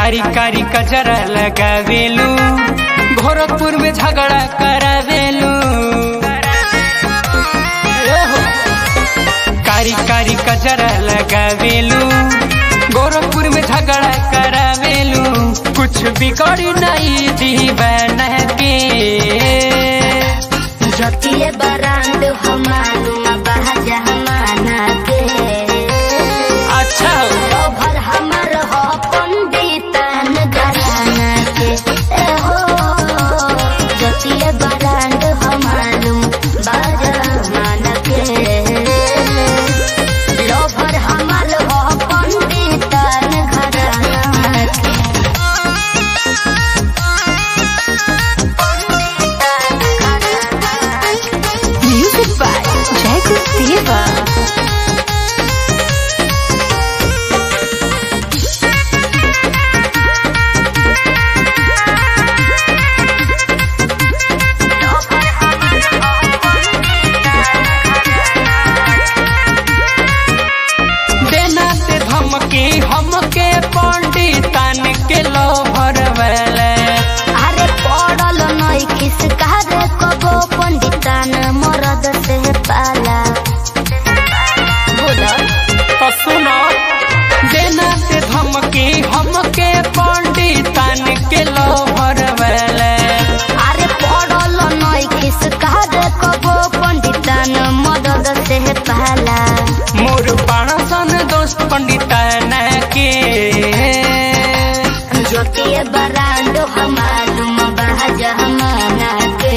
कारी कारी कचरा लगावेलू गोरखपुर में झगड़ा करावेलू कारी कारी कचरा लगावेलू गोरखपुर में झगड़ा करावेलू कुछ बिगड़ी नहीं दीवान के जतिये बरांड हमारू बहजा हमाना के अच्छा हो भर हमर हो पंडितन घराना के ए हो जतिये बरांड हमारू बहजा हमाना के लोभर हमर हो पंडितन घराना के Music by Jacob Diva. देना से धमकी हमके पंडितन के लोभर वाले अरे पड़ल नई खिसका रे कबो पंडितान मरद से पाला बोला तो सुनो देना से धमकी हमके पंडितन के लोभर वाले अरे पड़ल नई खिसका रे कबो पंडितान मरद से पाला मोर पाणसन दोस्त पंडितन के ज्योतिए बरांड हमालुम बहज हमाना के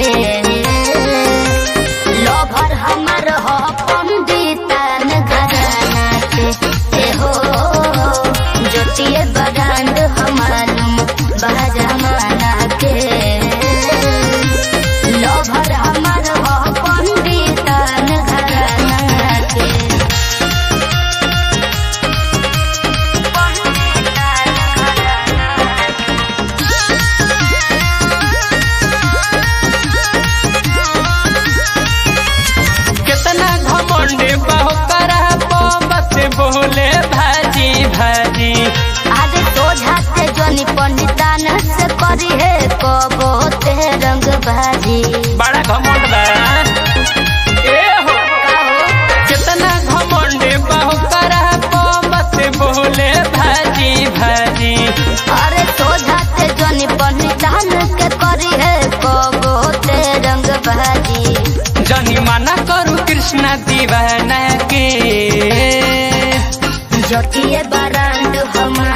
लोभर हमर हो पंडितान घराना के ए हो ज्योतिए बरांड हमालुम बहज हमाना के लोभर हमर हो पंडितान घराना के कितना घमंड बहु करा बस बोले भाजी भाजी आगे सोझाते जनी पंडितान से करी है कबो ते रंग भाजी बड़ा घमंड बा ए हो कितना घमंड बहु करा बस बोले भाजी भाजी अरे सोझाते जनी पंडितान के करी है कबो ते रंग भाजी जनी मना करू कृष्णा दीवाना के जतिये बरांड हमार